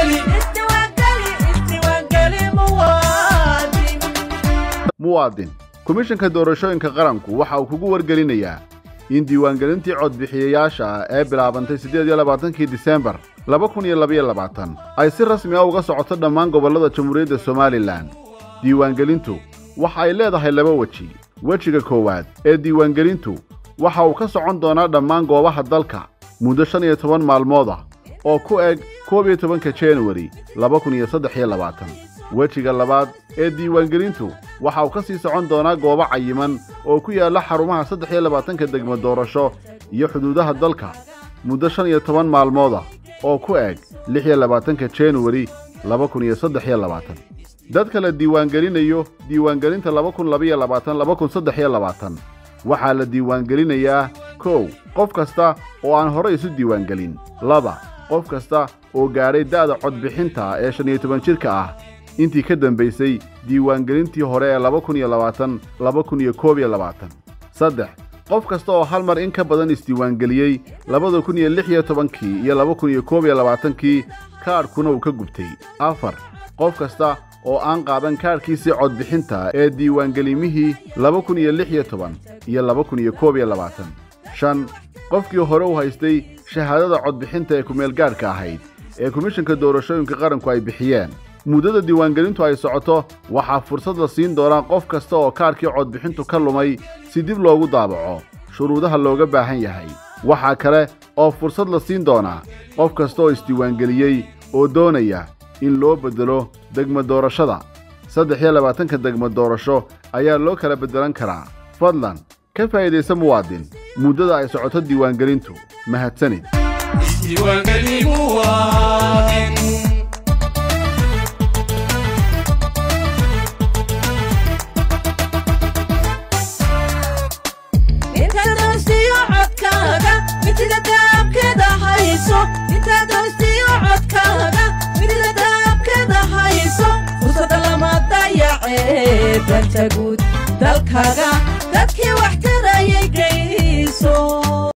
muwaadin komishanka doorashooyinka qaranku waxa uu kugu wargelinayaa in diiwaangelintii codbixiyayaasha ah ee bilaabantay siddeed iyo labaatankii disembar laba kun iyo labaiyo labaatan ay si rasmi ah uga socoto dhammaan gobollada jamhuuriyadda somalilan diiwaangelintu waxa ay leedahay laba weji wejiga koowaad ee diiwaangelintu waxa uu ka socon doonaa dhammaan goobaha dalka muddo shan iyo toban maalmood ah oo ku eg koob iyo tobanka januari laba kun iyo saddex iyo labaatan wejiga labaad ee diiwaangelintu waxa uu ka sii socon doonaa goobo cayiman oo ku yaalla xarumaha saddex iyo labaatanka degmo doorasho iyo xuduudaha dalka muddo shan iyo toban maalmood ah oo ku eg lix iyo labaatanka januari laba kun iyo saddex iyo labaatan dadka la diiwaangelinayo diiwaangelinta laba kun labaiyo labaatan laba kun saddex iyo labaatan waxaa la diiwaangelinayaa kow qof kasta oo aan hore isu diiwaangelin laba qof kasta oo gaadhay da'da codbixinta ee shan iyo toban jidhka ah intii ka dambaysay diiwaangelintii hore ee laba kun iyo labaatan laba kun iyo koob iyo labaatan saddex qof kasta oo hal mar in ka badan isdiiwaangeliyey labada kun iyo lix iyo tobankii iyo laba kun iyo koob iyo labaatankii kaadhkuna uu ka gubtay afar qof kasta oo aan qaadan kaadhkiisii codbixinta ee diiwaangelimihii laba kun iyo lix iyo toban iyo laba kun iyo koob iyo labaatan shan qofkii hore u haystay shahaadada codbixinta ee kumeelgaadhka ahayd ee komishanka doorashooyinka qaranku ay bixiyeen muddada diiwaangelintu ay socoto waxaa fursad la siin doonaa qof kasta oo kaadhkii codbixintu ka lumay si dib loogu daabaco shuruudaha looga baahan yahay waxaa kale oo fursad la siin doonaa qof kasta oo isdiiwaangeliyey oo doonaya in loo beddelo degmo doorashada saddex iyo labaatanka degmo doorasho ayaa loo kala beddelan karaa fadlan ka faa'iidaysa muwaadin muddada ay socoto diiwaangelintu mahadsanid danta guud dalkaga dadkii wax tarayay geyso